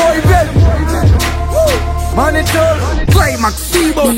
boy baby Manito Climax Sibo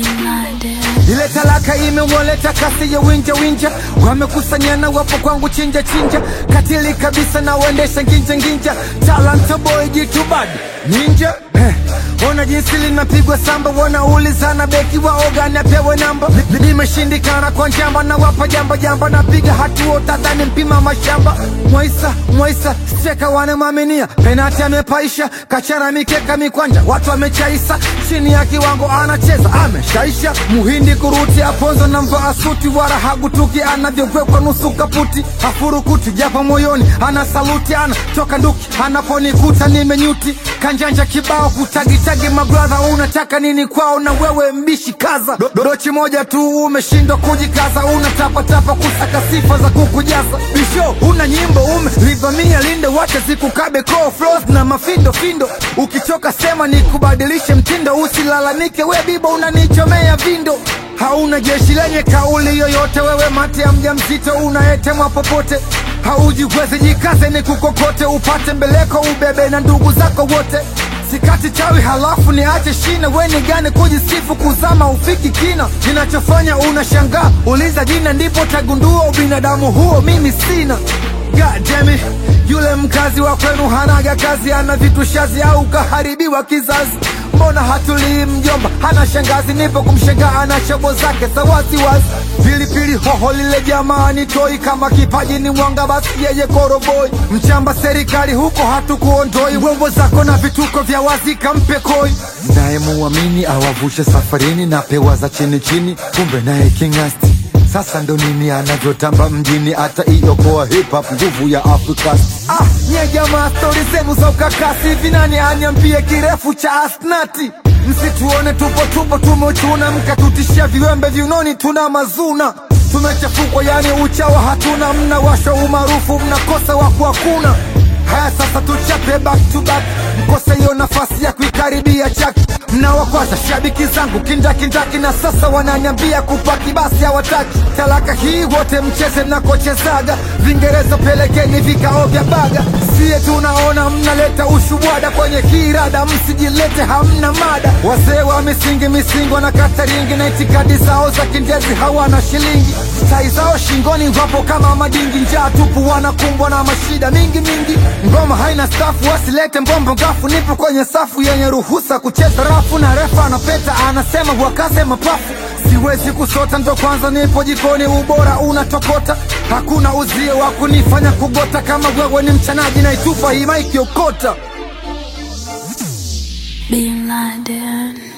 ile talaka imewaleta kasi ya winja winja, wamekusanyana wapo kwangu chinja chinja, katili kabisa na waendesha nginja nginja, talanta boy jitu bad ninja eh. Ona jinsi linapigwa samba, wanaulizana beki wa ogani apewe namba. Li- Limeshindikana kwa njamba, na wapa jamba jamba, napiga hatua utadhani mpima mashamba. Mwaisa Mwaisa steka wanamwaminia, penati amepaisha, kachana mikeka mikwanja, watu wamechaisa, chini ya kiwango anacheza, ameshaisha. Muhindi kuruti aponzo na mvaa suti, wala hagutuki anavyowekwa nusu kaputi, hafurukuti japo moyoni ana saluti, ana toka nduki anaponikuta nimenyuti, kanjanja kibao kutagitagi, mabradha unataka nini kwao? Na wewe mbishi kaza, Do- dodochi moja tu umeshindwa kujikaza, unatapatapa kusaka sifa za kukujaza. Bisho una nyimbo umelivamia linde, wacha zikukabe koo flows na mafindo findo, ukichoka sema nikubadilishe mtindo, usilalamike we bibo unanichomea vindo hauna jeshi lenye kauli yoyote, wewe mate ya mja mzito unayetemwa popote, haujiwezi jikaze ni kukokote, upate mbeleko ubebe na ndugu zako wote. Sikati chawi halafu niache shina, we ni gani kujisifu kuzama ufiki kina, kinachofanya unashangaa, uliza jina ndipo tagundua ubinadamu huo mimi sina. God damn it. Yule mkazi wa kwenu hanaga kazi, ana vitu shazi au kaharibiwa kizazi. Mbona hatulii mjomba, hana shangazi, nipo kumshangaa, ana shobo zake za waziwazi. Pilipili hoho lile jamani, toi kama kipaji ni mwanga, basi yeye koroboi. Mchamba serikali huko hatukuondoi, wembo zako na vituko vya wazi kampe koi. Naye muamini awavushe safarini na pewa za chini chini, kumbe naye kingasti sasa ndo nini anavyotamba mjini, hata iokoa hip hop, nguvu ya Afrika. Ah, nye jamaa, stori zenu za ukakasi hivi, nani aniambie kirefu cha asnati? Msituone tupo tupo tumechuna, mkatutishia viwembe viunoni, tuna mazuna tumechafukwa, yani uchawa hatuna, mnawasha umaarufu, mnakosa waku hakuna. Haya sasa tuchape back to back, mkose hiyo nafasi ya kuikaribia chaki. Mnawakwaza shabiki zangu kindakindaki, na sasa wananiambia kupaki, basi hawataki talaka hii, wote mcheze mnakochezaga. Vingereza pelekeni vikao vya baga, siye tunaona mnaleta ushubwada kwenye kirada, msijilete hamna mada. Wazee wa misingi misingi wanakata ringi na itikadi zao za kindezi hawana shilingi, tai zao shingoni wapo kama madingi, njaa tupu wanakumbwa na mashida mingi mingi. Ngoma haina stafu, wasilete mbombo ngafu, nipo kwenye safu yenye ruhusa kucheza rafu, na refa anapeta anasema wakaze mapafu siwezi kusota, ndo kwanza nipo jikoni, ubora unatokota, hakuna uzio wa kunifanya kugota. Kama wewe ni mchanaji, naitupa hii maiki okota. Bin Laden.